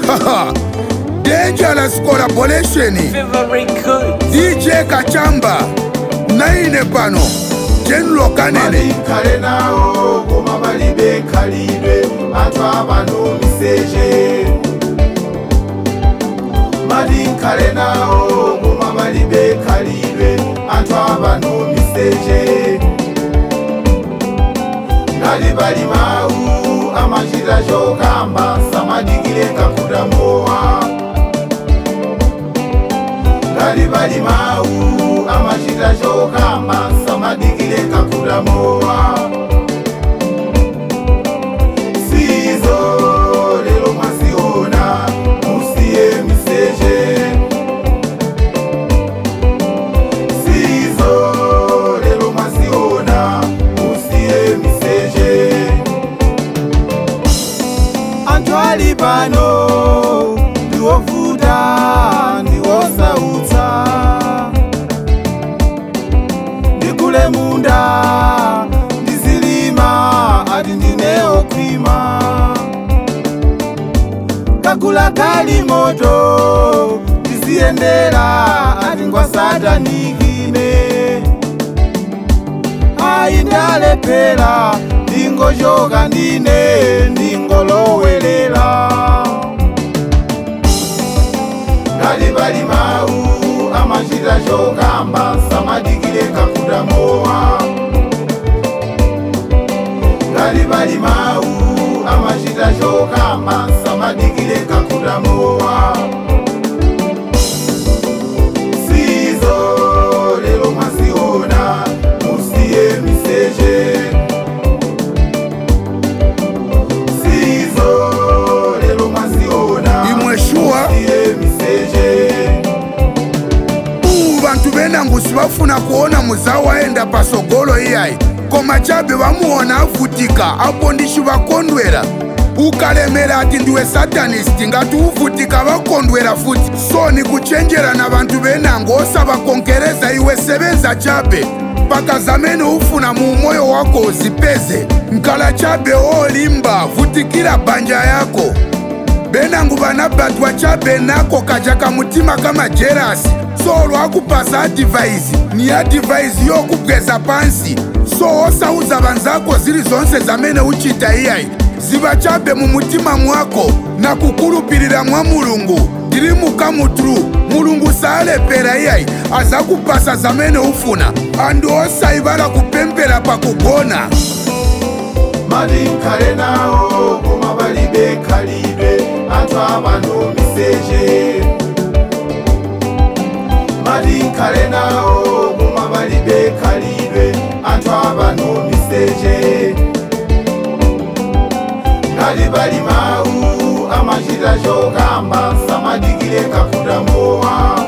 Haha. Dangerous collaboration Very good. DJ Kachamba naine pano General Kanene balinkale nawo goma bali bekalidwe bantu abano miseje balinkale nawo goma bali bekalidwe bantu abano miseje ngali bali mawu amashira shokamba samadigile kakudamowa ngali bali mawu amashira shokamba samadigile kakudamowa sizo lelo mwasiona musiye miseje sizo lelo mwasiona musiye miseje anthu ali pano ndiwovuta ndiwosautsa ndikule munda ndizilima ati ndineokhwima kagula kali moto ndiziyendera ati ngwasatanikine ayi ndalephera ndingochoka ndine ndingolowelela ngali bali mawu amachita chokamba samadikile kakudamowa ngali bali mawu amachita chokamba samadikile kakudamowa sizo lelo mwasiona musiye miseje sizo lelo mwasiona Imwe shuwa musiye miseje uwu bantu benangusi bafuna kuona muzawo aenda pasogolo iyayi koma chabe bamuona avutika apo ndishi bakondwera ukalemera ati ndiwe satanisti ngati uvutika bakondwera futi so ni kuchenjera na bantu benango osabakonkereza iwe sebenza chabe mpaka zamene ufuna mu moyo wako uzipeze nkala chabe olimba vutikira banja yako benangu banabatwa chabe nako kaja kamutima kama jerasi so lwakupasa adivaisi ni adivaisi yokugweza pansi so osauza banzako zili zonse zamene uchita iyayi ziba chabe mu mutima mwako na kukulupilira mwa mulungu ndili mukamutulu mulungu salepera iyayi azakupasa zamene ufuna andu osayibala kupempera pakugona malinkale nawo koma bali bekalidwe anthu abano miseje malinkale nawo koma bali bekalidwe anthu abano miseje ngali bali mawu amachita chokamba samadikile kakudamowa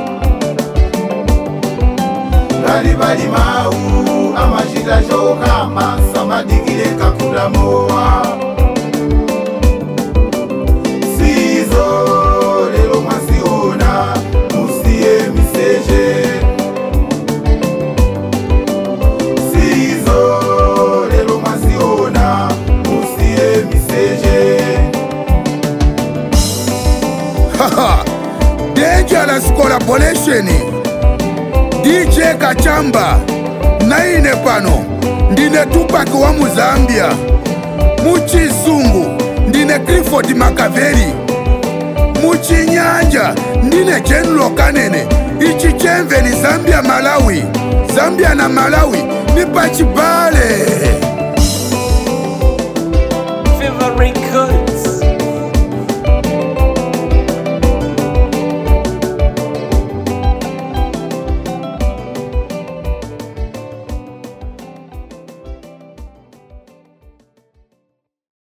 ngali bali mawu amachita chokamba samadikile kakudamowa sizo lelo mwasiona musiye miseje sizo lelo mwasiona musiye miseje Haha, Dangerous collaboration DJ Kachamba naine pano ndine Tupac wa Muzambia muchizungu ndine Clifford Makaveli muchinyanja ndine General Kanene ichi chemve ni Zambia Malawi Zambia na Malawi ni pachibale Very good.